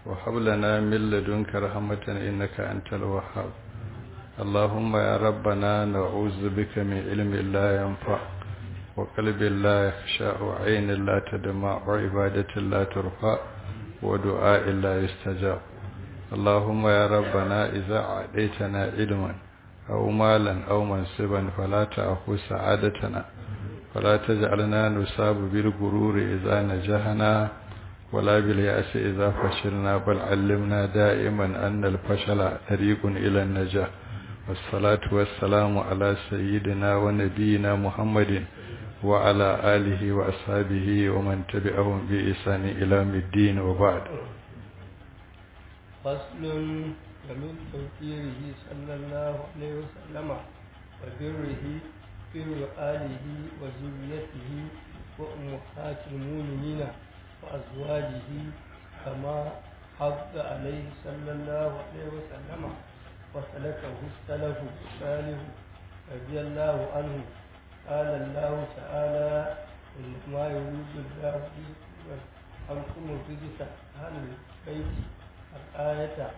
وهب لنا من لدنك رحمة إنك أنت الوهاب اللهم يا ربنا نعوذ بك من علم لا ينفع وقلب لا يخشع وعين لا تدمع وعبادة لا ترفع ودعاء لا يستجاب اللهم يا ربنا إذا عديتنا علما أو مالا أو منصبا فلا تأخذ سعادتنا ولا تجعلنا نصاب بالغرور إذا نجحنا ولا باليأس إذا فشلنا بل علمنا دائما أن الفشل طريق إلى النجاح والصلاة والسلام على سيدنا ونبينا محمد وعلى آله وأصحابه ومن تبعهم بإحسان إلى الدين وبعد فصل ومن توفيره صلى الله عليه وسلم وبره بر آله وذريته وأمهات المؤمنين وأزواجه كما حض عليه صلى الله عليه وسلم وسلكه السلف الصالح رضي الله عنه قال الله تعالى إنما يريد الله عنكم الرجس أهل البيت الآية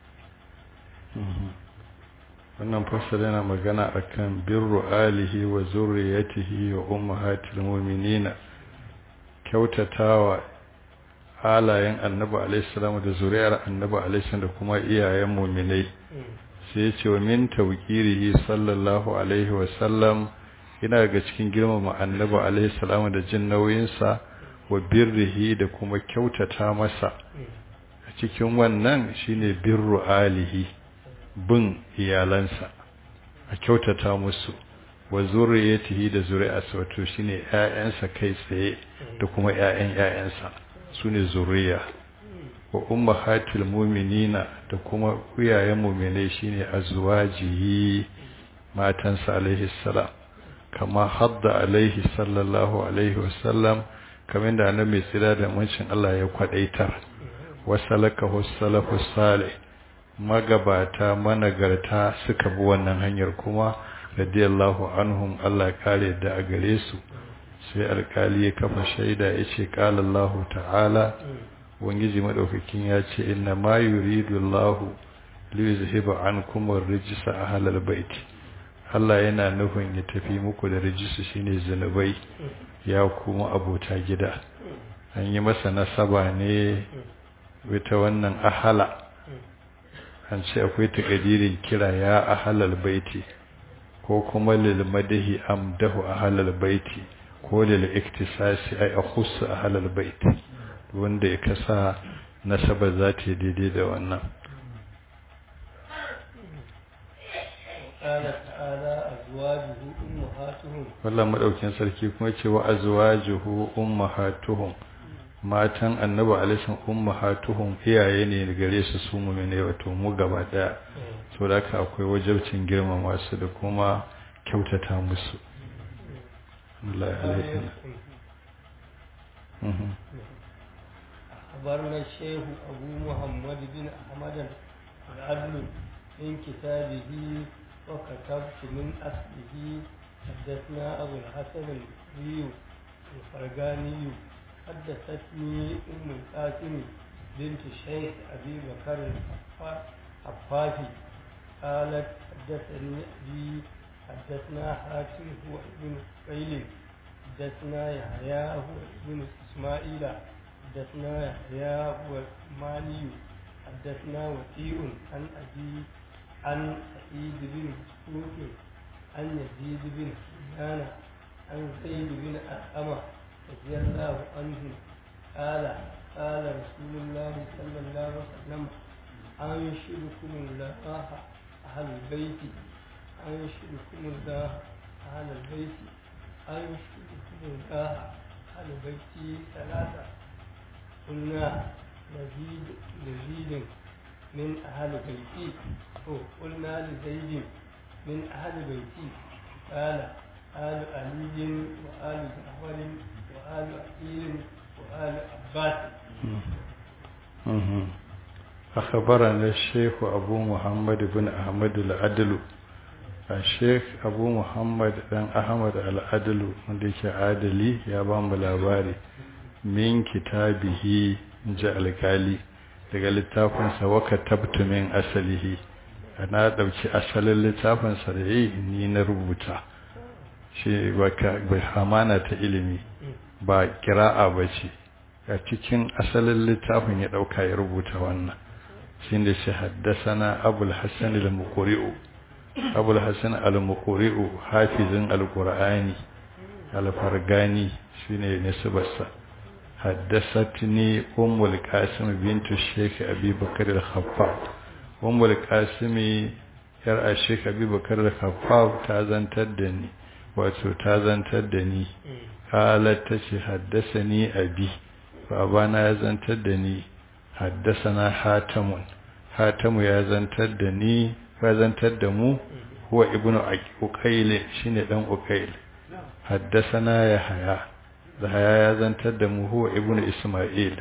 wannan fasali yana magana akan birru alihi wa zurriyatihi wa ummahatil mu'minina kyautatawa halayen annabi alaihi salamu da zuriyar annabi alaihi da kuma iyayen mu'minai sai ya ce wa min tawqirihi sallallahu alaihi wa sallam yana ga cikin girmama annabi alaihi salamu da jin nauyinsa wa birrihi da kuma kyautata masa a cikin wannan shine birru alihi bin iyalansa a kyautata musu wa zuriyatihi da zuri'arsa wato shine ƴaƴansa kai tsaye da kuma ƴaƴan ƴaƴansa sune zuriya wa ummahatil mu'minina da kuma iyayen mu'minai shine azwajihi matansa alaihi salam kama hadda alaihi sallallahu alaihi wasallam kamar da annabi tsira da mancin Allah ya kwadaitar wasalakahu salafu salih magabata managarta suka bi wannan hanyar kuma radiyallahu anhum Allah kare da a gare su sai alkali ya kafa shaida yace qala Allah ta'ala wangiji madaukakin ya ce inna ma yuridu Allah li yuzhiba ankum ar-rijsa ahlal bait Allah yana nufin ya tafi muku da rijisu shine zanubai ya kuma abota gida an yi masa nasaba ne wata wannan ahala an ce akwai takadirin kira ya ahalal baiti ko kuma lil madahi amdahu ahalal baiti ko lil iktisasi ay akhussu ahalal baiti wanda ya kasa nasaba za ta daidai da wannan قال تعالى أزواجه أمهاتهم wallan madaukin sarki kuma ce wa azwajuhu ummahatuhum matan annabi alaihi ummahatuhum iyaye ne gare su su mu'mine wato mu gaba daya so da haka akwai wajibcin girmama su da kuma kyautata musu Allah alaihi أخبرنا الشيخ أبو محمد بن أحمد العدل من كتابه وكتبت من أصله حدثنا أبو الحسن البصري الفرقاني حدثتني أم القاسم بنت الشيخ أبي بكر الحفافي قالت حدثني أبي حدثنا حاتم هو ابن قيل حدثنا يحيى هو ابن إسماعيل حدثنا يحيى هو مالي حدثنا وكيع عن أبي عن سعيد بن مسعود عن يزيد بن سفيان عن زيد بن أرقمة رضي الله عنه قال قال رسول الله صلى الله عليه وسلم أنشدكم الله أهل البيت أنشدكم الله أهل البيت أنشدكم الله أهل البيت ثلاثة قلنا نزيد نزيد من أهل بيتي قلنا لزيد من أهل بيتي قال آل علي وآل جعفر وآل عقيل وآل عباس أخبرنا الشيخ أبو محمد بن أحمد العدل الشيخ أبو محمد بن أحمد العدل wanda عادلي يا بام labari min kitabihi ji alkali daga littafinsa waka tabtu min asalihi na ɗauki asalin littafinsa da yi ni na rubuta shi ba hamana ta ilimi ba kira'a ba ce a cikin asalin littafin ya ɗauka ya rubuta wannan shi da shi haddasana abul hassan al-muqri'u abul hassan al-muqri'u hafizin al-qur'ani al-fargani shine nisbarsa حدثتني أم القاسم بنت الشيخ أبي بكر الخفاف أم القاسم يرى الشيخ أبي بكر الخفاف تازن تدني واتو تازن تدني قالت تشي حدثني أبي فأبانا يزن تدني حدثنا حاتم حاتم يزن تدني فيزن تدمو هو ابن أقيل شين دم أقيل حدثنا يحيى يحيى يزن تدمو هو ابن إسماعيل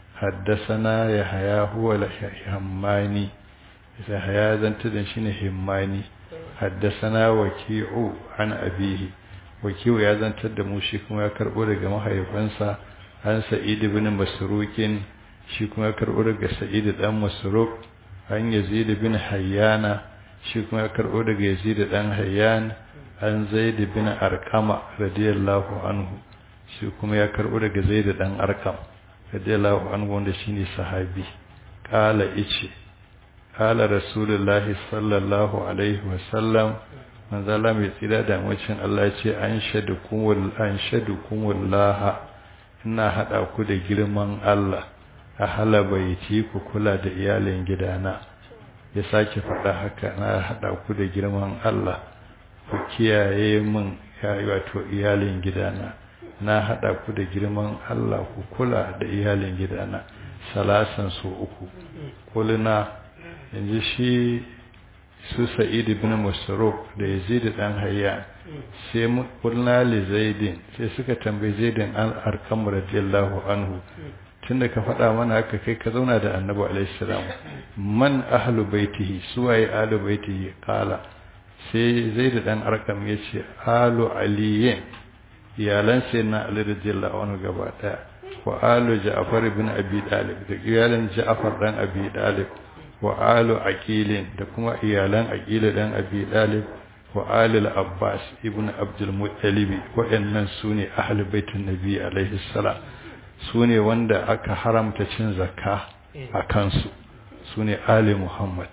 حدثنا يحيى هو الهماني يحيى يزن تدن شين هماني حدثنا وكيع عن أبيه وكيع يزن تدمو شيكم يكربو لغا محيفنسا عن سعيد بن مسروق شيكم يكربو لغا سعيد بن مسروق عن يزيد بن حيانا شيكم يكربو لغا يزيد بن حيان عن زيد بن أرقم رضي الله عنه shi kuma ya karɓo daga zai da ɗan arkam radiyallahu anhu wanda shine sahabi qala ice qala rasulullahi sallallahu alaihi wa sallam manzo Allah mai tsira da mucin Allah ya ce an shadukum wal an shadukum wallaha ina hada ku da girman Allah a halabaiti ku kula da iyalin gidana ya sake faɗa haka na hada ku da girman Allah ku kiyaye min ya wato iyalin gidana na haɗa ku da girman Allah ku kula da iyalin gidana salasan su uku kulina yanzu shi su sa'id ibn masaruf da yazid dan hayya sai kulna li zaidin sai suka tambayi zaidin an arkam radiyallahu anhu tunda ka faɗa mana haka kai ka zauna da annabi alaihi salam man ahlu baitihi suwaye ahlu baitihi kala sai zaid dan arkam yace ahlu aliyin iyalan sai na Ali radiyallahu anhu gaba daya wa alu Ja'far ibn Abi Talib da iyalan Ja'far dan Abi Talib wa alu Aqil da kuma iyalan Aqil dan Abi Talib wa alu Abbas ibn Abdul Muttalib waɗannan sune ahli baitin Nabi alaihi salam sune wanda aka haramta cin zakka a kansu sune ali Muhammad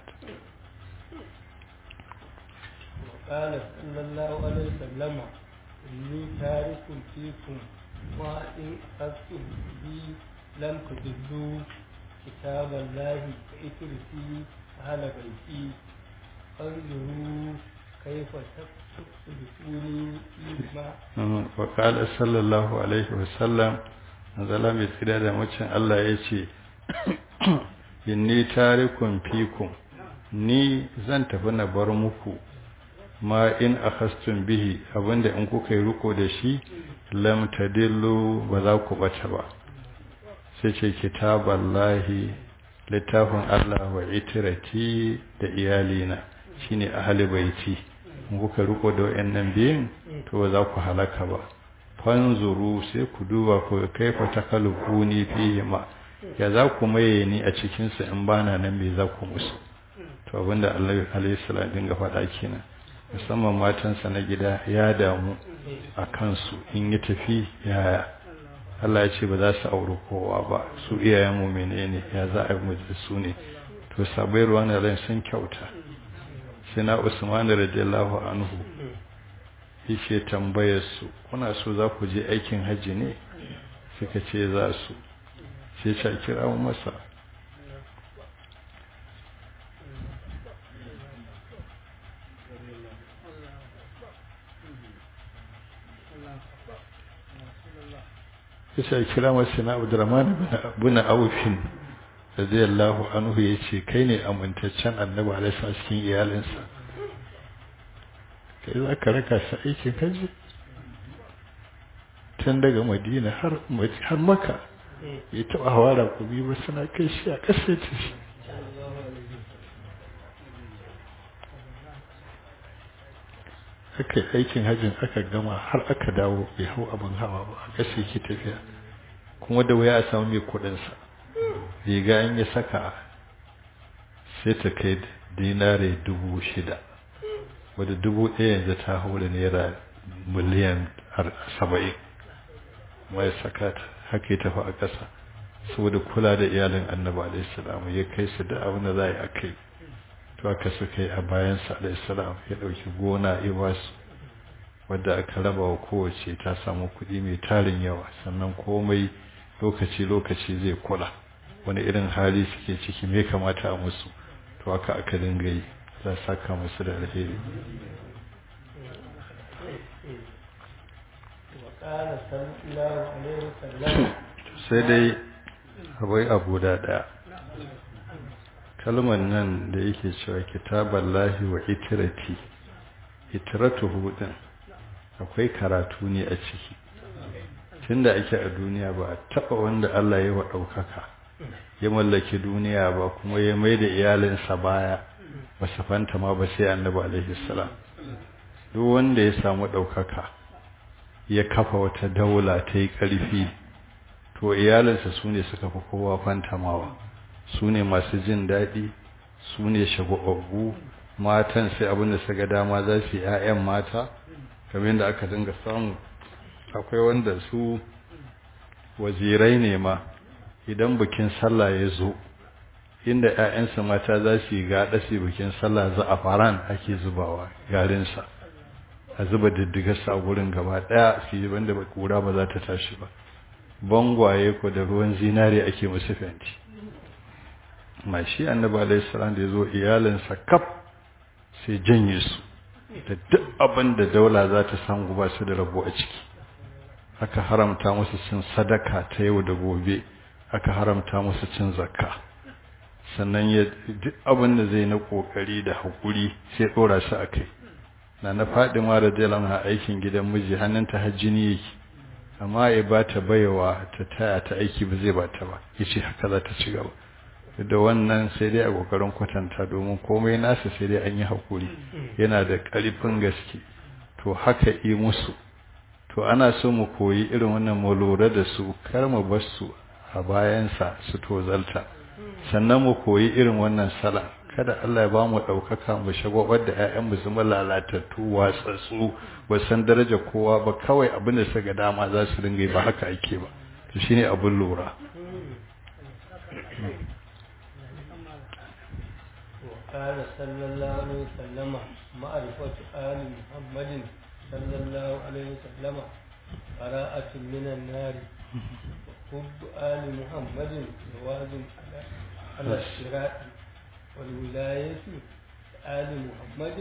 قال صلى الله عليه وسلم إني تارك فيكم ما إن أخذتم بي لم تضلوا كتاب الله فإترسي أهل بيتي فانظروا كيف تسلكوني فيما وقال صلى الله عليه وسلم zala mai tsira da macin Allah ya ce inni tarikun fikum ni zan tafi na bar muku ma in akhastum bihi abinda in kuka yi riko da shi lam tadillu ba za ku bata ba sai ce kitaballahi littafin Allah wa itirati da iyalina shine ahli baiti in kuka riko da wayannan biyin to ba za ku halaka ba fanzuru sai ku duba ku kaifa takalukuni fihi ma ya za ku maye ni a cikin sa in bana nan me za ku musu to abinda Allah alaihi salam dinga faɗa kenan musamman matansa na gida ya damu a kansu in yi tafi yaya Allah ya ce ba za su auri kowa ba su iyayen mu menene ya za a yi da su ne to sabai ruwan ran sun kyauta sai na Usman radiyallahu anhu yake tambayar su kuna so za ku je aikin haji ne suka ce za su sai ta kira masa sai kira masa na Abdurrahman bin Aufin radiyallahu anhu yace kai ne amintaccen annabi alaihi cikin iyalinsa kai za ka raka sa aikin haji tun daga Madina har har Makka ya taba hawara ku bi ba suna kai shi a kasar ta shi aka aikin hajjin aka gama har aka dawo bai hau abin hawa ba a ƙasa yake tafiya kuma da waya a samu mai kuɗinsa riga in ya saka sai ta kai dinare dubu shida wadda dubu ɗaya yanzu ta haura naira miliyan saba'in mai saka ta haka ya tafi a ƙasa saboda kula da iyalin annabi alaihissalam ya kai su da abin da za a yi a kai to aka suka yi a bayansa alaihissalam ya ɗauki gona ya ba su wadda aka raba wa kowace ta samu kuɗi mai tarin yawa sannan komai lokaci-lokaci zai kula wani irin hali suke ciki me kamata a musu to aka aka dinga yi za a saka musu da alheri sai dai abai abu da ɗaya kalmar nan da yake cewa kitaballahi wa itirati itiratuhu din akwai karatu ne a ciki tunda ake a duniya ba a taba wanda Allah ya wa daukaka ya mallaki duniya ba kuma ya mai da iyalinsa baya ba su fanta ma ba sai annabi alaihi salam duk wanda ya samu daukaka ya kafa wata daula ta yi karfi to iyalinsa su ne suka fi kowa fantamawa su ne masu jin daɗi su ne shagwababbu matan sai abin da suka dama za su yi 'ya'yan mata kamar yadda aka dinga samu akwai wanda su wazirai ne ma idan bikin sallah ya zo inda 'ya'yansa mata za su yi gaɗa su bikin sallah za a faran ake zubawa garinsa a zuba diddigarsa a gurin gaba ɗaya su yi wanda kura ba za ta tashi ba bangwaye ko da ruwan zinare ake musu fenti ma shi annabi alaihi salam da ya zo iyalinsa kaf sai janye su da duk abin da daula za ta samu ba su da rabo a ciki aka haramta musu cin sadaka ta yau da gobe aka haramta musu cin zakka sannan ya duk abin da zai na kokari da hakuri sai dora su akai na na Fadima radiyallahu anha aikin gidan miji hannunta hajjini yake amma ya ba ta bayawa ta taya ta aiki ba zai ba ta ba yace haka za ta ci gaba da wannan sai dai a kokarin kwatanta domin komai nasa sai dai an yi hakuri yana da ƙarfin gaske to haka yi musu to ana so mu koyi irin wannan mu lura da su kar mu bar su a bayansa su tozalta sannan mu koyi irin wannan sala kada Allah ya ba mu ɗaukaka mu shagwabar da ƴaƴan mu zama lalatattu watsatsu ba san daraja kowa ba kawai abin da suka dama za su dinga yi ba haka ake ba to shine abin lura قال صلى الله عليه وسلم معرفة آل محمد صلى الله عليه وسلم براءة من النار حب آل محمد جواز على على الصراط والولاية آل محمد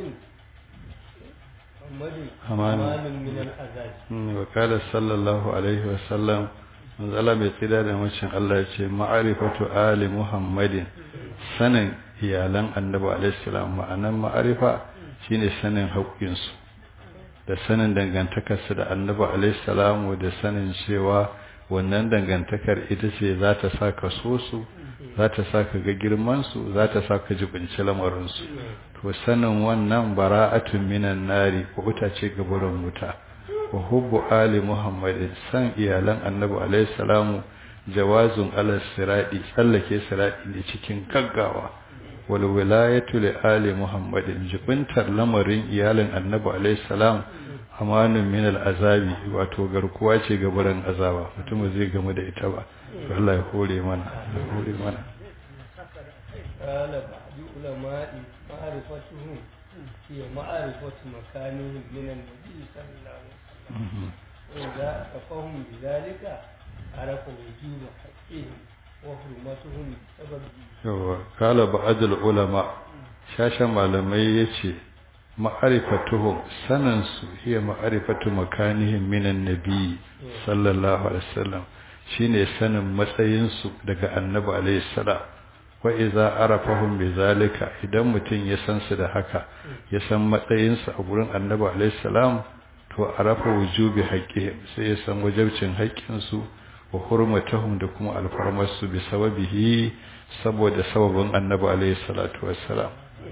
محمد أمان من العذاب وقال صلى الله عليه وسلم manzala mai tsida da macin Allah ya ce ma'arifatu ali muhammadin sanin iyalan annabi alaihissalam ma'anan ma'arifa shine sanin haƙƙinsu da sanin dangantakarsu da annabi alaihissalam da sanin cewa wannan dangantakar ita ce za ta sa ka so su za ta sa ka ga girmansu za ta sa ka jibinci lamarinsu to sanin wannan bara'atun minan nari ko ce ga burin wuta wa hubbu ali muhammadin san iyalan annabi alaihi salamu jawazun ala siradi tsallake siradi ne cikin gaggawa wal wilayatu li ali muhammadin jibintar lamarin iyalin annabi alaihi salam amanun min al azabi wato garkuwa ce ga buran azaba mutum zai gamu da ita ba Allah ya hore mana ya hore mana قال بعض علماء معرفتهم هي معرفة مكانهم من النبي صلى الله عليه وسلم وإذا أتفهم بذلك عرف وجوب حقهم وحرمتهم بسببه قال بعض العلماء shashen malamai ya ce ma'arifatuhum sanansu hiya ma'arifatu makanihim minan nabi sallallahu alaihi wasallam shine sanin matsayinsu daga annabi alaihi salam wa iza arafahum bizalika idan mutum ya san su da haka ya san matsayinsu a gurin annabi alaihi salam to arafa wujubi haqqihim sai ya san wajibcin haƙƙinsu wa hurmatahum da kuma alfarmarsu bi sababihi saboda sababin annabi alaihi salatu wassalam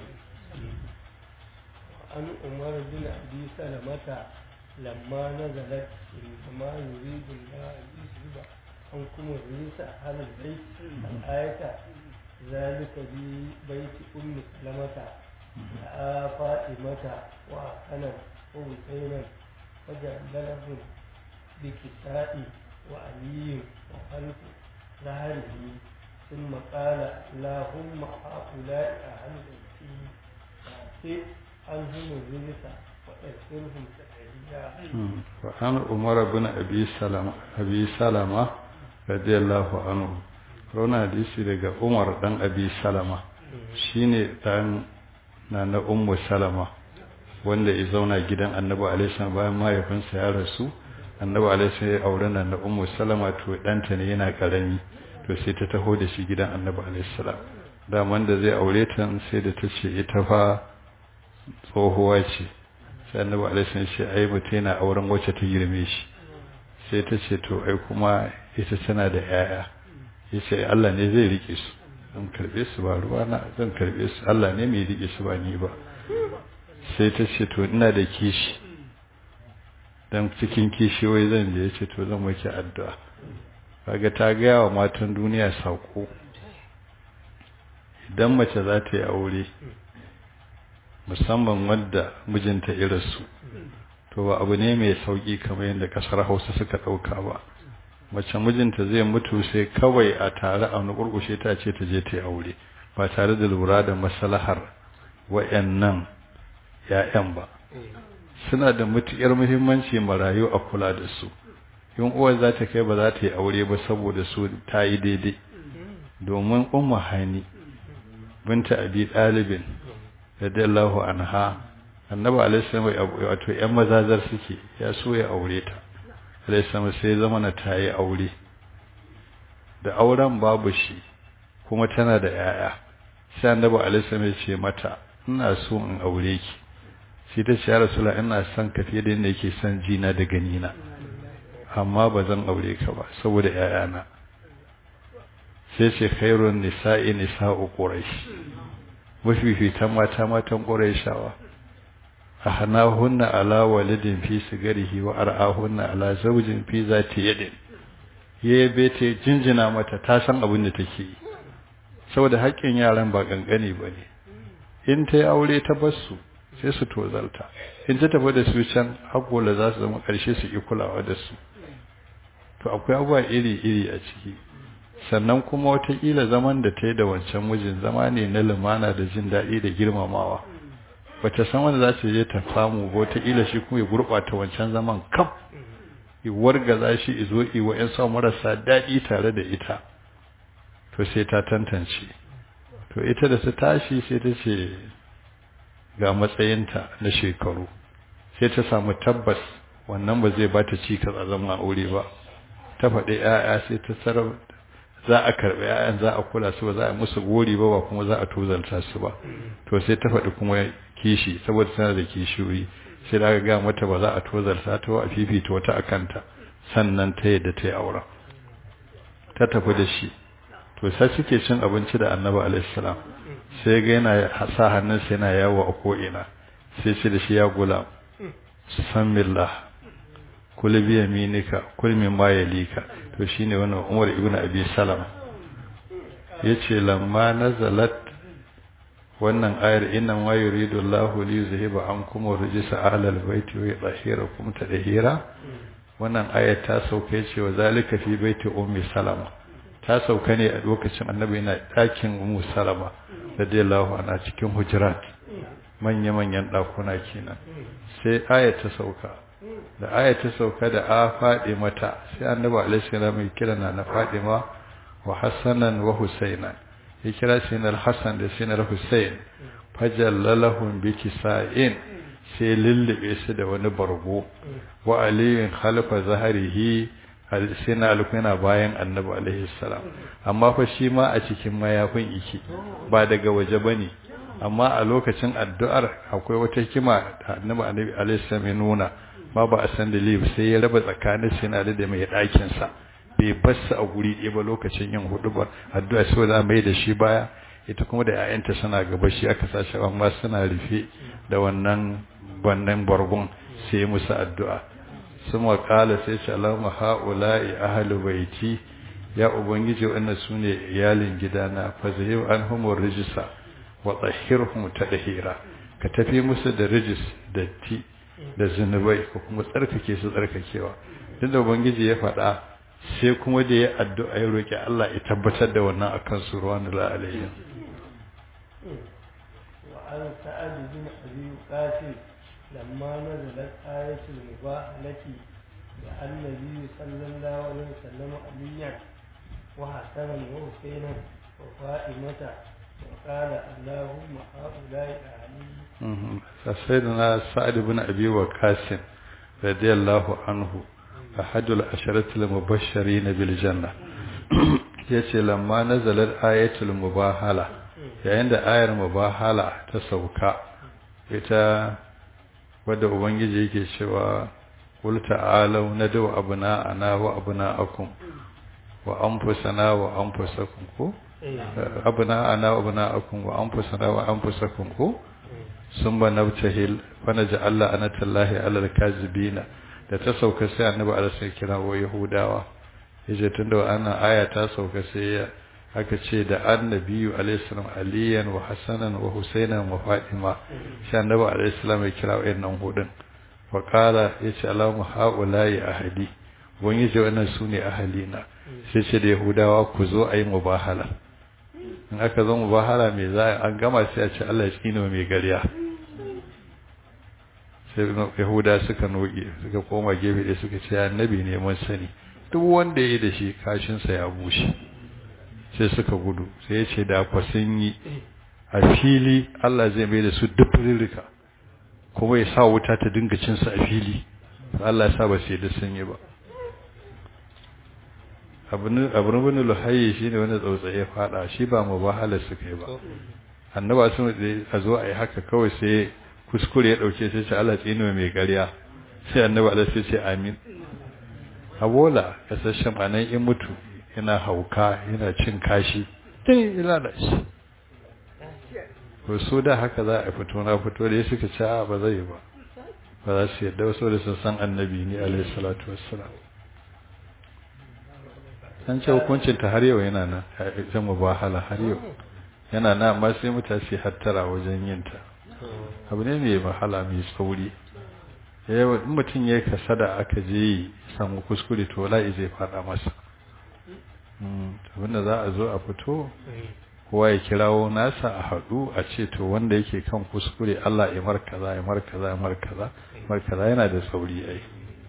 عن عمر بن أبي سلمة لما نزلت إنما يريد الله أن يذهب عنكم الرجس أهل البيت الآية ذلك ببيت أم سلمة رأى فاطمة وحسنا وحسينا فجللهم بكساء وعلي وخلف ظهره ثم قال اللهم هؤلاء أهل بيتي فأعطي عنهم الرجس وأسرهم تأهيلا وعن عمر بن أبي سلمة أبي سلمة رضي الله عنه rona hadisi daga Umar dan Abi Salama shine dan na na Ummu Salama wanda ya zauna gidan Annabi alaihi salam bayan mahaifinsa ya rasu Annabi alaihi salam ya aure na na Ummu Salama to danta ne yana karami to sai ta taho da shi gidan Annabi alaihi salam daman da zai aure ta sai da ta ce ita fa tsohuwa ce sai Annabi alaihi salam ya ce ai mutai na auren wacce ta girme shi sai ta ce to ai kuma ita tana da yaya yace Allah ne zai rike su zan karbe su ba ruwa na zan karbe su Allah ne mai rike su ba ni ba sai ta ce to ina da kishi dan cikin kishi wai zan je yace to zan maki addu'a kaga ta ga wa matan duniya sako idan mace za ta yi aure musamman wadda mijinta irinsu to ba abu ne mai sauki kamar yadda kasar Hausa suka dauka ba mace mijinta zai mutu sai kawai a tare a wani kurkushe ta ce ta je ta yi aure ba tare da lura da maslahar wayannan ya'yan ba suna da mutukar muhimmanci marayu a kula da su in uwar za ta kai ba za ta yi aure ba saboda su ta yi daidai domin ummu hani binta abi dalibin radiyallahu anha annabi alaihi salam wato yan mazazar suke ya so ya aure ta alaihi salam sai zama na tayi aure da auren babu shi kuma tana da yaya sai annabi alaihi salam ya ce mata ina so in aure ki sai ta ce ya rasulullah ina son ka fiye da yadda yake son jina da ganina amma ba zan aure ka ba saboda yayana sai ce khairun nisa'i nisa'u quraish mafifitan mata matan quraishawa ahnahunna ala walidin fi sigarihi wa ar'ahunna ala zawjin fi zati yadin yabe ta jinjina mata ta san abin da take yi saboda haƙƙin yaran ba gangane bane in ta yi aure ta basu sai su tozalta in ta tafi da su can haƙola za su zama ƙarshe su yi kulawa da su to akwai abubuwa iri-iri a ciki sannan kuma watakila zaman da ta yi da wancan mijin zama ne na lumana da jin daɗi da girmamawa bata san wanda za ta je ta samu ba watakila shi kuma ya gurɓata wancan zaman kam ya wargaza shi izo iwa ‘yan sa marasa daɗi tare da ita to sai ta tantance to ita da ta tashi sai ta ce ga matsayinta na shekaru sai ta samu tabbas wannan ba zai ba ta cikas a zama aure ba ta faɗi ‘ya'ya sai ta sarar za a karɓi ‘ya'yan za a kula su ba za a musu gori ba ba kuma za a tozalta su ba to sai ta faɗi kuma kishi saboda tana da kishiyoyi sai da aka ga mata ba za a tozalta ta a fifita wata akanta sannan ta yadda ta yi aura ta tafi da shi to sai suke cin abinci da annabi alaihi salam sai ga yana sa hannunsa yana yawo a ko'ina sai ce da shi ya gula sammillah kul bi yaminika kul mimma yalika to shine wannan Umar ibn Abi Salam yace lamma nazalat wannan ayar inna ma yuridu Allahu li yuzhiba ankum rijsa ahlal baiti wa yutahhirakum tadhira wannan ayar ta sauke ce wa zalika fi baiti ummi salama ta sauka ne a lokacin annabi yana ɗakin ummu salama radiyallahu anha cikin hujurat manya-manyan ɗakuna kenan sai ayar ta sauka da aya ta sauka da a faɗi mata sai annabi alaihi salam ya kira na na Fadima wa Hassanan wa Husaina ya kira sinar Hassan da sinar Husain fajallalahum bi kisa'in sai lullube su da wani bargo wa aliyun khalfa zaharihi sina alkuna bayan annabi alaihi salam amma fa shi ma a cikin mayafin iki ba daga waje bane amma a lokacin addu'ar akwai wata hikima da annabi alaihi salam ya nuna ma ba a san dalili sai ya raba tsakanin sinari da mai ɗakin sa bai bassa a guri ɗaya ba lokacin yin hudu ba addu'a sai za mai da shi baya ita kuma da ƴaƴanta suna gaba shi aka sashi amma suna rufe da wannan wannan bargon sai musu addu'a suma kala sai ce Allahumma haula'i ahlu baiti ya ubangiji wannan sune iyalin gidana fa zahib anhum rijsa wa tahhirhum tadhira ka tafi musu da rijis da ti da zinubai ko kuma tsarkake su tsarkakewa duk da ubangiji ya faɗa sai kuma da ya addu'a ya roki Allah ya tabbatar da wannan akan su ruwanul alayhi وعن سعد بن أبي قاسم لما نزلت آية المباهلة لأن النبي صلى الله عليه وسلم عليا وحسنا وحسينا وفاطمة وقال اللهم هؤلاء أهلي سيدنا سعد بن أبي وقاص رضي الله عنه أحد العشرة المبشرين بالجنة yace lamma nazalat ayatul mubahala yayin da ayar mubahala ta sauka ita wadda ubangiji yake cewa qul ta'alu nadu abna'ana wa abna'akum wa anfusana wa anfusakum ko abna'ana wa abna'akum wa anfusana wa anfusakum ko summa nabtahil fa naj'al la'natallahi 'alal kazibina da ta sauka sai annabi Allah sai kira wa yahudawa yace tunda wannan aya ta sauka sai ya aka ce da annabiyu alayhi salam aliyan wa hasanan wa husainan wa fatima sai annabi alayhi salam ya kira wayannan hudun fa qala yace allahumma haula'i ahadi wani yace wannan sune ahalina sai ce da yahudawa ku zo ayi mubahala in aka zo mubahala me za an gama sai a ce Allah ya tsino mai gariya sai yahuda suka noge suka koma gefe da suka ce annabi ne mun sani duk wanda ya yi da shi kashinsa ya bushe sai suka gudu sai ya ce da kwa sun yi a fili Allah zai mai da su dufurrika kuma ya sa wuta ta dinga cinsu a fili Allah ya sa ba sai da sun yi ba abin bin luhayi shi ne wani tsautsaye ya fada shi ba mu bahala suka yi ba annaba sun a zo a yi haka kawai sai kuskure ya dauke sai ce Allah tsino mai gariya sai annaba Allah sai ce amin abola kasashen anan in mutu yana hauka yana cin kashi tun ila da shi ko so da haka za a fito na fito da ya suka ce a ba zai ba ba za su yadda wasu da sun san annabi ne alaihi salatu wassalam an ce hukuncin ta har yau yana nan ita mubahala har yau yana nan amma sai mutane hattara wajen yin ta abu ne mai wahala mai tsauri yawa in mutum ya kasada aka je samu kuskure to la'i zai fada masa abinda za a zo a fito kowa ya kirawo nasa a haɗu a ce to wanda yake kan kuskure Allah ya markaza ya markaza ya markaza markaza yana da sauri ai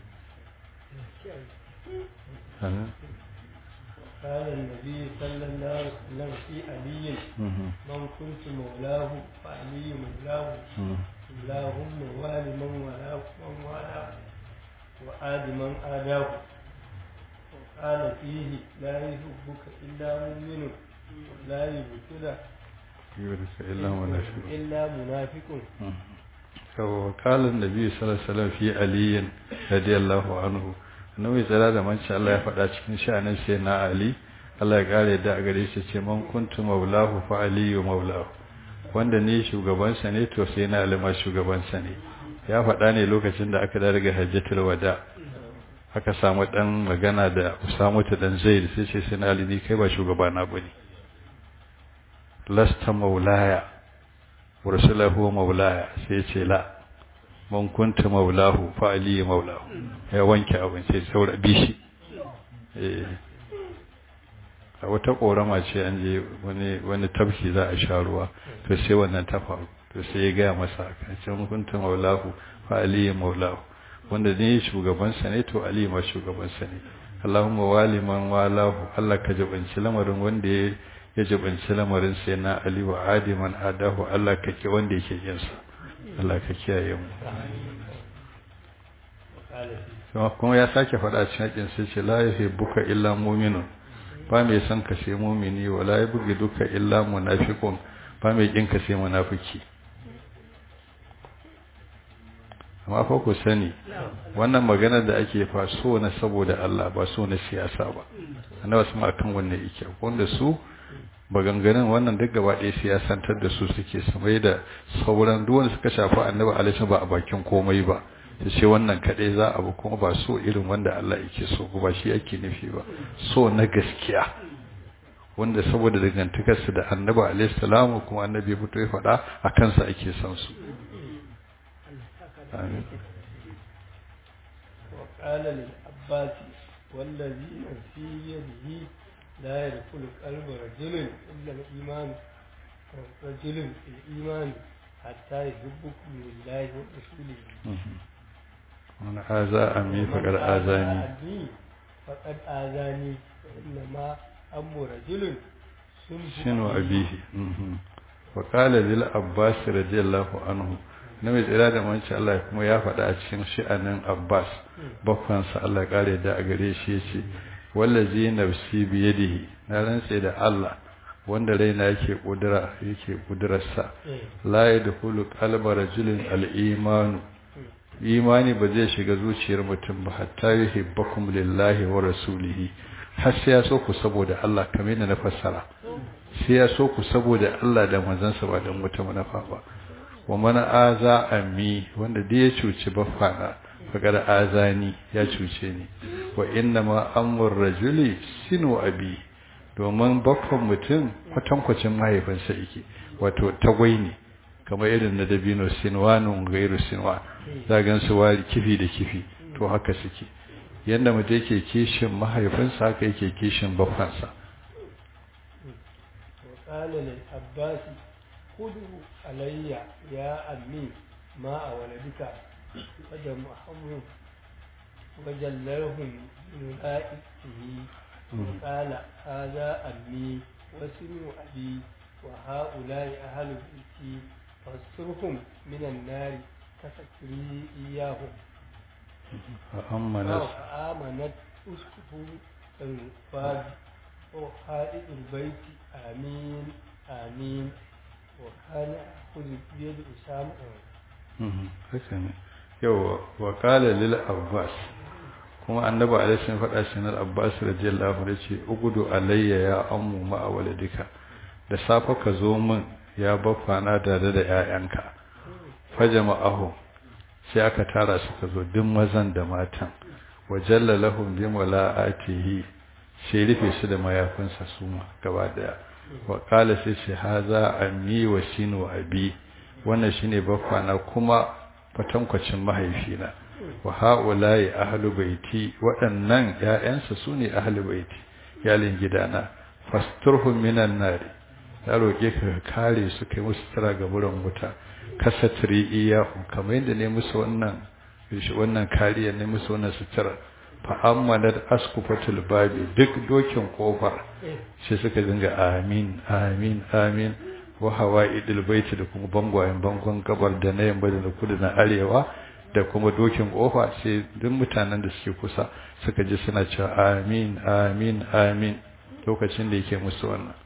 قال النبي صلى الله عليه وسلم في علي من كنت مولاه فعلي مولاه اللهم وال من والاه من والاه وآد من آداه وقال فيه لا يحبك إلا مؤمن ولا يبتلى يبتلى إلا منافق إلا منافق وقال النبي صلى الله عليه وسلم في علي رضي الله عنه annabi tsara da manci Allah ya faɗa cikin sha'anin sai na Ali Allah ya kare da gare shi ce man kuntu maulahu fa aliyu maulahu wanda ne shugabansa ne to sai na Ali ma shugabansa ne ya faɗa ne lokacin da aka daga hajjatul wada aka samu dan magana da Usama ta dan Zaid sai ce sai na Ali ni kai ba shugaba na bane lasta maulaya wa rasulahu maulaya sai ce la man kunta maulahu fa ali maulahu ya wanke abin sai saura bishi eh a wata korama ce an je wani wani tafki za a sha ruwa to sai wannan ta faru to sai ya gaya masa kan ce man kunta maulahu fa ali maulahu wanda ne shugaban sa ne to ali ma shugaban sa ne Allahumma wali man walahu Allah ka jabanci lamarin wanda ya ya jabanci lamarin sai na ali wa adiman adahu Allah ka ki wanda yake yin sa Allah ka kiyaye mu kuma ya sake faɗa cikin hakin sai ce la yuhibbuka illa mu'minun ba mai san ka sai mu'mini wa la duka illa munafiqun ba mai kin ka sai munafiki amma fa ku sani wannan magana da ake fa so na saboda Allah ba so na siyasa ba annabi sama kan wannan yake wanda su maganganun wannan duk gaba ɗaya siyasantar da su suke su mai da sauran duk wanda suka shafi annabi alaihi ba a bakin komai ba ta ce wannan kaɗai za a bi kuma ba so irin wanda Allah yake so ba shi yake nufi ba so na gaskiya wanda saboda dangantakarsu da annabi alaihi salamu kuma annabi ya fito ya faɗa a kansa ake son su amin وقال للعباس والذي في يده لا يدخل قلب رجل إلا الإيمان رجل في الإيمان حتى يحبكم لله ورسوله wani aza ami faƙar azani أبي فقد آذاني فإنما أم رجل shinu abihi wa qala lil abbas radiyallahu anhu nabi tsira da manci Allah kuma ya faɗa a cikin shi'anin abbas bakwansa Allah kare da a gare shi yace wallazi nafsi bi yadihi na rantse da Allah wanda raina yake kudura yake kudurarsa la yadkhulu qalba rajulin al-iman imani ba zai shiga zuciyar mutum ba hatta yuhibbakum lillahi wa rasulihi har sai ya so ku saboda Allah kamar yadda na fassara sai ya so ku saboda Allah da manzansa ba don wata manufa ba wa mana aza ammi wanda da ya cuci baffana fagar azani ya cuce ni wa inna ma amur rajuli sinu abi domin baffan mutum kwatankwacin mahaifinsa yake wato tagwai ne kamar irin na dabino sinwanun gairu sinwa za gan su wari kifi da kifi to haka suke yadda mutum yake kishin mahaifinsa haka yake kishin baffansa وقال للعباس خذه علي يا أمي ماء ولدك فجمعهم وجللهم بملائكته وقال هذا أمي وسن أبي وهؤلاء أهل بيتي فاسترهم من النار كستري إياهم فأمنت فآمنت أسقف الفاد وحائط البيت آمين آمين وكان يأخذ بيد أسامة haka ne yau wa kala lil abbas kuma annabi alaihi sun faɗa shi na abbas radiyallahu anhu ce ugudu alayya ya ammu ma waladika da safa ka zo min ya baffana tare da ƴaƴanka fajama'ahu sai aka tara su ka zo duk mazan da matan wa jalla lahum bi mala'atihi sai rufe su da mayafinsa su ma gaba daya wa kala sai ce haza ammi wa shinu abi wannan shine baffana kuma fatankwacin mahaifina wa haula'i ahlu baiti waɗannan ƴaƴansa sune ahlu baiti yalin gidana fasturhum minan nari ya roke ka kare su kai musu tara ga buran wuta kasatri iyahu kamar yadda ne musu wannan wannan kariya ne musu wannan sutura fa ammanat askufatul babi duk dokin kofar sai suka dinga amin amin amin wa hawaidil baiti da kuma bangwayen bangon gabar da na yamma da na kudu na arewa da kuma dokin kofa sai duk mutanen da suke kusa suka ji suna cewa amin amin amin lokacin da yake musu wannan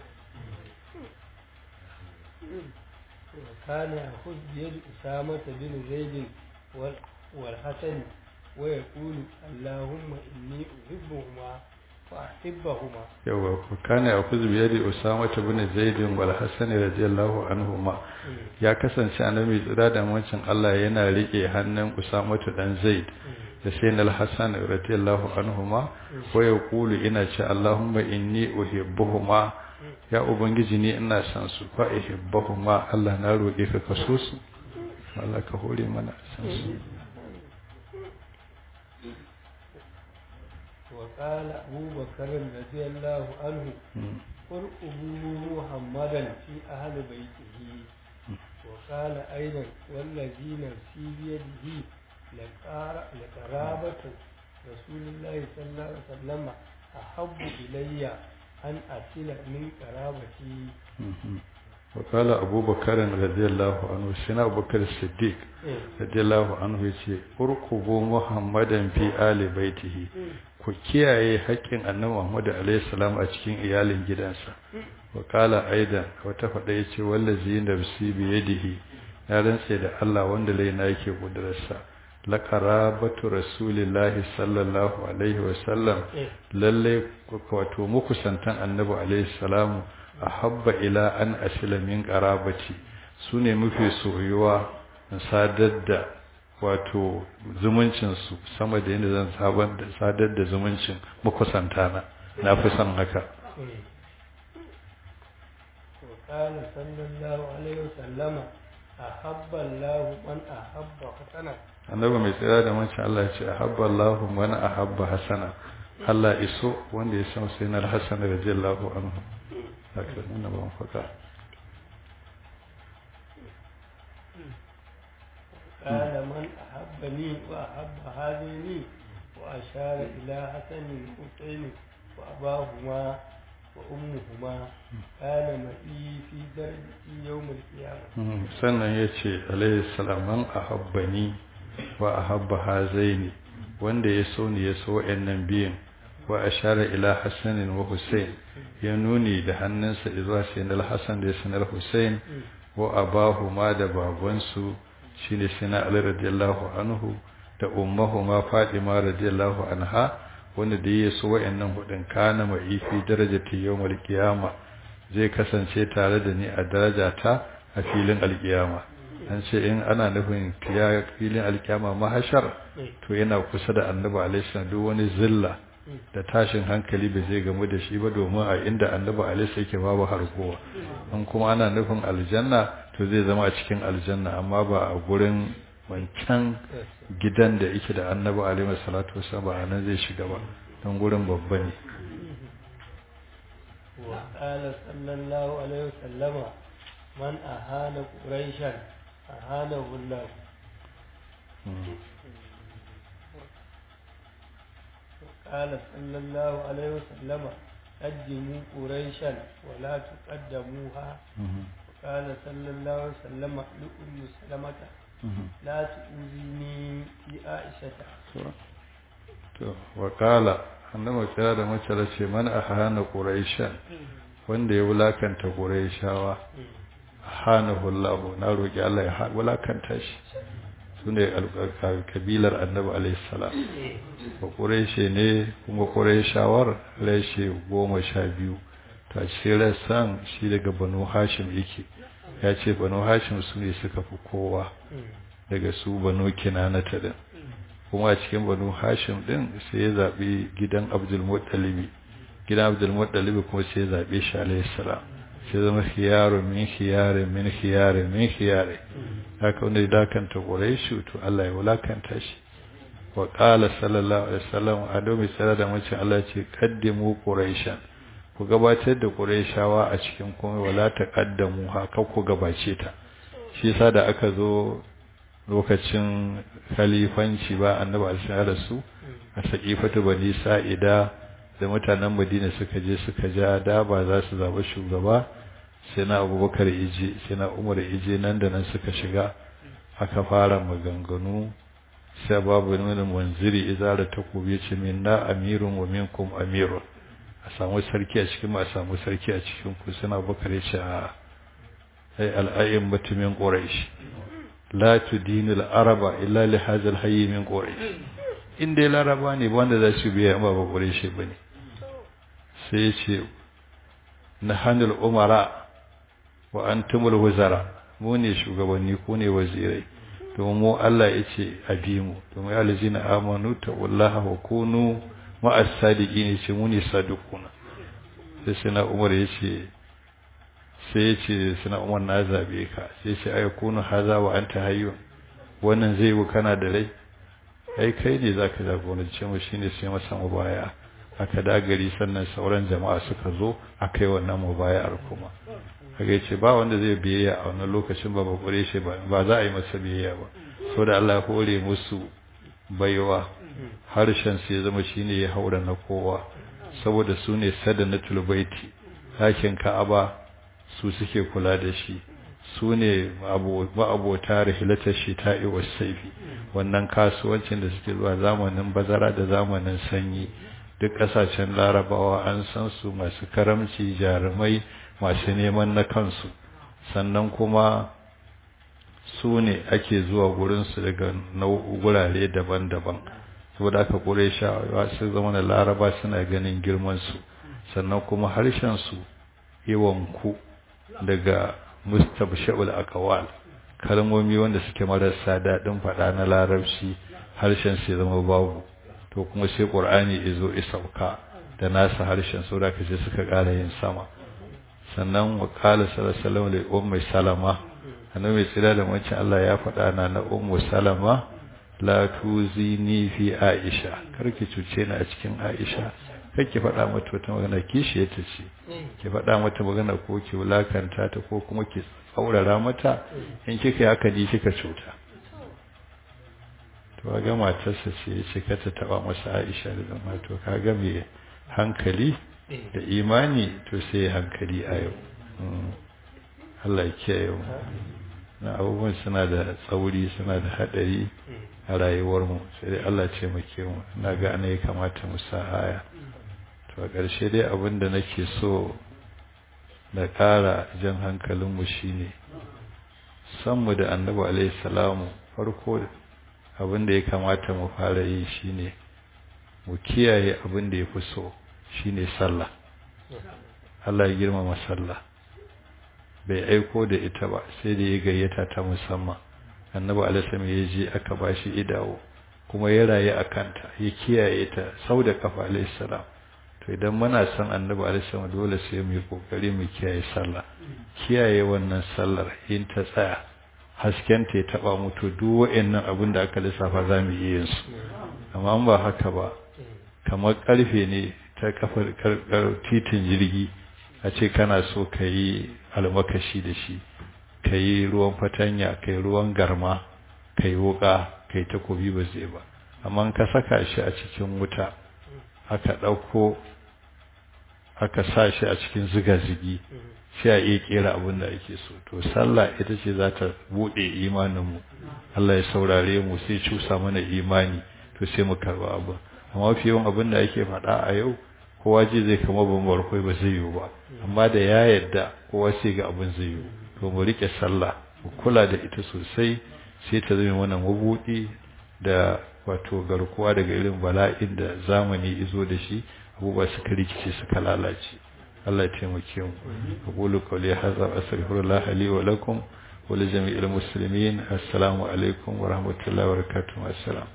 وكان يأخذ بيد أسامة بن زيد والحسن ويقول اللهم إني أحبهما فأحبهما yawa kana ya kuzu biyar da usama ta bin zaidin wal hasan radiyallahu anhuma ya kasance annabi tsira da mancin Allah yana rike hannun usama ta dan zaid da sayyid al hasan radiyallahu anhuma wa yaqulu ina ce allahumma inni uhibbuhuma ya ubangiji ni ina son su fa uhibbuhuma Allah na roke ka kaso su Allah ka hore mana san su وقال أبو بكر رضي الله عنه ارقبوا محمدا في أهل بيته وقال أيضا والذي نفسي بيده لقرابة رسول الله صلى الله عليه وسلم أحب إلي أن أصل من قرابتي وقال أبو بكر رضي الله عنه سنا أبو بكر الصديق رضي الله عنه يقول ارقبوا محمدا في آل بيته ku kiyaye haƙƙin annabi Muhammad alaihi salam a cikin iyalin gidansa wa qala aidan wata fada yace wallazi nafsi bi yadihi ya rantse da Allah wanda laina yake kudurarsa la qarabatu rasulillahi sallallahu alaihi wa sallam lalle wato muku santan annabi alaihi salamu ahabba ila an asila min qarabati sune mafi soyuwa sadar da wato zumuncinsu sama da yadda zan sadar da zumuncin makusanta na na fi son haka وقال صلى الله عليه وسلم أحب الله من أحب حسنا annabi mai tsira da mancin Allah ya ce ahabba Allah man ahabba hasana Allah iso wanda ya san sai na Hassan radiyallahu anhu haka nuna ban faka قال من أحبني وأحب هذين وأشار إلى حسن الحسين وأباهما وأمهما كان معي في درجتي يوم القيامة sannan ya ce alaihi salaman ahabbani wa ahabba hazaini wanda ya so ni ya so wa'annan biyun wa ashara ila hasanin wa husain ya nuni da hannunsa zuwa sayyidina hasan da sayyidina husain wa abahuma da babansu shine sayyidina ali radiyallahu anhu da ummahuma fatima radiyallahu anha wanda da ya so wa'annan hudun kana mai fi darajati yawmal qiyama zai kasance tare da ni a darajata a filin alkiyama an ce in ana nufin filin alkiyama mahashar to yana kusa da annabi alaihi duk wani zilla da tashin hankali bai zai gamu da shi ba domin a inda annabi alaihi yake babu harkowa in kuma ana nufin aljanna to zai zama a cikin aljanna amma ba a gurin wancan gidan da yake da annabi alaihi salatu wasallam ba nan zai shiga ba don gurin babba ne وقال صلى الله عليه وسلم من أهان قريشا أهانه الله وقال صلى الله عليه وسلم قدموا قريشا ولا تقدموها وقال صلى الله عليه وسلم لأم سلمة لا تؤذيني في عائشة وقال annabi kira da mace ce man ahana quraishan wanda ya wulakanta quraishawa hanahu Allah na roki Allah ya wulakanta shi sune kabilar annabi alayhi salam ba quraishe ne kuma quraishawar rashe goma sha biyu ta ce san shi daga banu hashim yake ya ce banu hashim su ne suka fi kowa daga su banu kinanata din kuma a cikin banu hashim din sai ya zaɓi gidan abdulmuttalibi gidan abdulmuttalibi kuma sai ya zaɓe shi alayhi salam sai zama khiyaru min khiyari min khiyari min khiyari haka wanda ya dakanta quraishu to Allah ya wulakanta shi wa qala sallallahu alaihi wasallam a domin tsara da mace Allah ce qaddimu quraishan ku gabatar da quraishawa a cikin komai wala taqaddamu haka ku gabace ta shi yasa da aka zo lokacin khalifanci ba annabi alaihi da su a saqifatu bani sa'ida da mutanen Madina suka je suka ja da ba za su zaba shugaba sai na Abubakar ije sai na Umar ije nan da nan suka shiga aka fara maganganu sai babu nuna manziri izara takobi ce minna amirun wa minkum amirun a samu sarki a cikin a samu sarki a cikin ku sai na Abubakar ya ce a ai al'ayyim mutumin Quraysh la tudinu al-araba illa li hadha al-hayy min quraish inda laraba ne wanda za su biya ba ba quraish bane sai ya ce nahanul umara wa antumul wuzara mu ne shugabanni ku ne wazirai domin mu Allah ya ce abi mu domin ya lazina amanu ta wallaha wa kunu ma'as sadiqin ce mu ne sadiquna sai sai na umar ya ce sai ya ce suna umar na zabe ka sai ce ai kunu haza wa anta hayyun wannan zai yi kana da rai ai kai ne zaka jagorance mu shine sai masa mubaya aka dagari sannan sauran jama'a suka zo aka yi wannan mubayar kuma kaga yace ba wanda zai biyayya a wannan lokacin ba bakure shi ba ba za a yi masa biyayya ba saboda Allah ya hore musu baiwa harshen su ya zama shine ya haura na kowa saboda su ne sadanatul baiti ɗakin Ka'aba su suke kula da shi su ne ma'abota rahilatar shita'i wa saifi wannan kasuwancin da suke zuwa zamanin bazara da zamanin sanyi duk ƙasashen larabawa an san su masu karamci jarumai masu neman na kansu sannan kuma su ne ake zuwa gurinsu daga gurare daban-daban saboda aka kure shawa su zama da laraba suna ganin girmansu sannan kuma harshensu yawanku daga mustabsha'ul akawal kalmomi wanda suke marasa daɗin faɗa na larabci harshen sai zama babu to kuma sai ƙur'ani izo isauka da nasa harshen su da kace suka ƙara yin sama sannan wa qala sallallahu alaihi wa ummi salama annabi mai tsira da wancan Allah ya faɗa na na ummu salama la tuzini fi aisha karki cuce ni a cikin aisha kake faɗa mata wata magana kishi ta ce ki faɗa mata magana ko ki wulakanta ta ko kuma ki tsaurara mata in kika yi haka ni kika cuta to ga matarsa ce ya ce ta taba masa Aisha da zama to kaga me hankali da imani to sai hankali a yau Allah ya kiyaye mu na abubuwan suna da tsauri suna da hadari a rayuwarmu sai dai Allah ce muke mu na ga ana ya kamata mu sa aya to a ƙarshe dai abin da nake so da ƙara jan hankalinmu shine sanmu da annabi alaihi salamu farko abin da ya kamata mu fara yi shine mu kiyaye abin da ya fi so shine sallah Allah ya girmama sallah bai aiko da ita ba sai da ya gayyata ta musamman annabi alaihi ya je aka bashi idawo kuma ya rayu a kanta ya kiyaye ta sau da kafa alaihi salam to idan muna son annabi alaihi dole sai mu yi kokari mu kiyaye sallah kiyaye wannan sallar in ta tsaya hasken ta ya taba mutu duk wa'annan abin da aka lissafa za mu iya yin su amma an ba haka ba kamar karfe ne ta kafar titin jirgi a ce kana so ka yi almakashi da shi ka yi ruwan fatanya ka yi ruwan garma ka yi wuka ka yi takobi ba zai ba amma ka saka shi a cikin wuta aka ɗauko aka sa shi a cikin ziga-zigi sai a iya kera abin da ake so to sallah ita ce za ta buɗe imaninmu Allah ya saurare mu sai cusa mana imani to sai mu karba abu amma fi yawan abin da ake faɗa a yau kowa ji zai kama bambar kai ba zai yiwu ba amma da ya yarda kowa sai ga abin zai yiwu to mu rike sallah mu kula da ita sosai sai ta zama mana mabuɗi da wato garkuwa daga irin bala'in da zamani izo da shi abubuwa suka rikice suka lalace Allah ya taimake mu aqulu qawli hadha astaghfirullah li wa lakum wa li jami'il muslimin assalamu alaikum wa rahmatullahi wa barakatuh assalam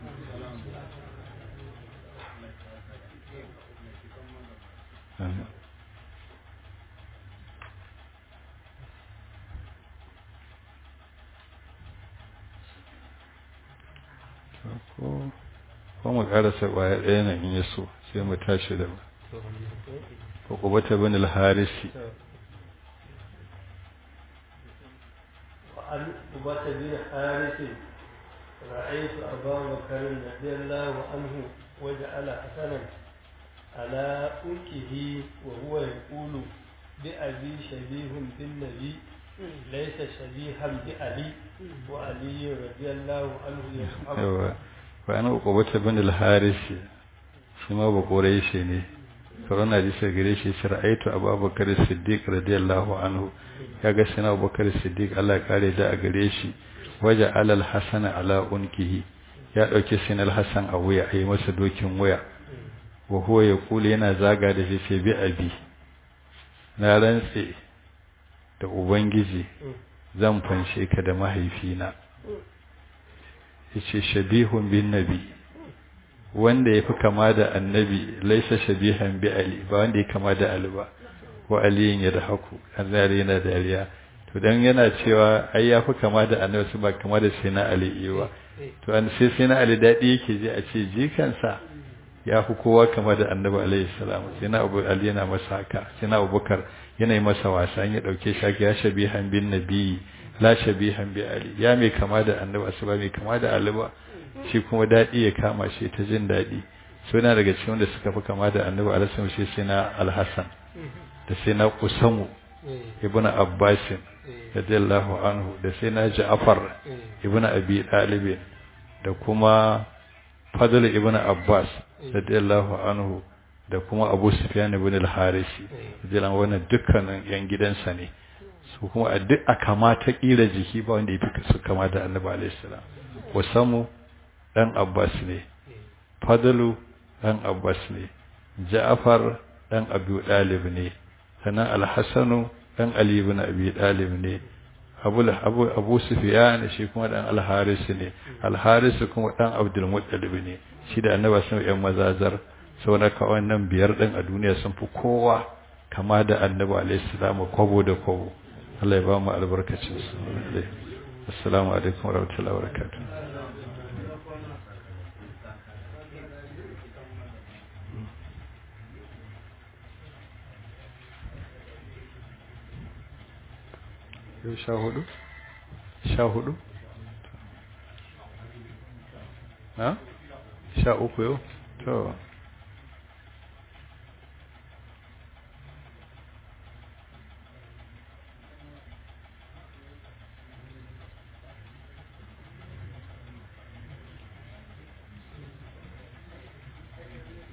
ko ko mu karasa kwaya ɗaya na in yaso sai mu tashi da ko kubata bin al-harisi وعن عقبة بن حارث رأيت أبا بكر رضي الله عنه وجعل حسنا على أنكه وهو يقول بأبي شبيه بالنبي ليس شبيها بأبي وعلي رضي الله عنه يصحبه وأنا عقبة بن الحارث شما بقريش ne corona hadisi gare shi sai ra'aytu abubakar siddiq radiyallahu anhu kaga sai abubakar siddiq Allah ya kare da a gare shi waja alal hasana ala unkihi ya dauke sinal hasan a wuya ayi masa dokin wuya wa huwa yaqulu yana zaga da shi sai bi abi na rantse da ubangiji zan fanshe ka da mahaifina yace shabihun bin nabi wanda ya fi kama da annabi laisa shabihan bi ali ba wanda ya kama da ali ba ko aliyin ya da haku azari yana dariya to dan yana cewa ai ya fi kama da annabi su ba kama da sai na ali ba to an sai sai na ali dadi yake ji a ce jikansa ya fi kowa kama da annabi alaihi salam sai na abu ali yana masa haka sai na abubakar yana yi masa wasa ya dauke shi ya shabihan bin nabi la shabihan bi ali ya mai kama da annabi su ba mai kama da ali ba shi kuma daɗi ya kama shi ta jin daɗi suna daga cikin wanda suka fi kama da annabi alaihi shi sai na alhassan da sai na usamu ibnu abbasin radiyallahu anhu da sai na ja'far ibnu abi talib da kuma fadl ibnu abbas radiyallahu anhu da kuma abu sufyan ibn al-harisi radiyallahu wannan dukkanin yan gidansa ne su kuma a duk a kama ta kila jiki ba wanda ya fi su kama da annabi alaihi salam usamu ɗan Abbas ne, Fadalu ɗan Abbas ne, Ja'afar ɗan Abu Ɗalib ne, sannan Alhassanu ɗan Ali ibn Abi Ɗalib ne, abu abu abu sufyan shi kuma dan al-haris ne al-haris kuma dan abdul muttalib ne shi da annabi sun yan mazazar sau na ka wannan biyar din a duniya sun fi kowa kama da annabi alaihi salam kwabo da kwabo Allah ya ba mu albarkacin su assalamu alaikum warahmatullahi wabarakatuh yau sha hudu? sha hudu? ha? sha uku yau? to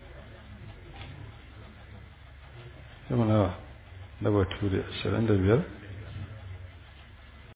yau nawa na batu da 25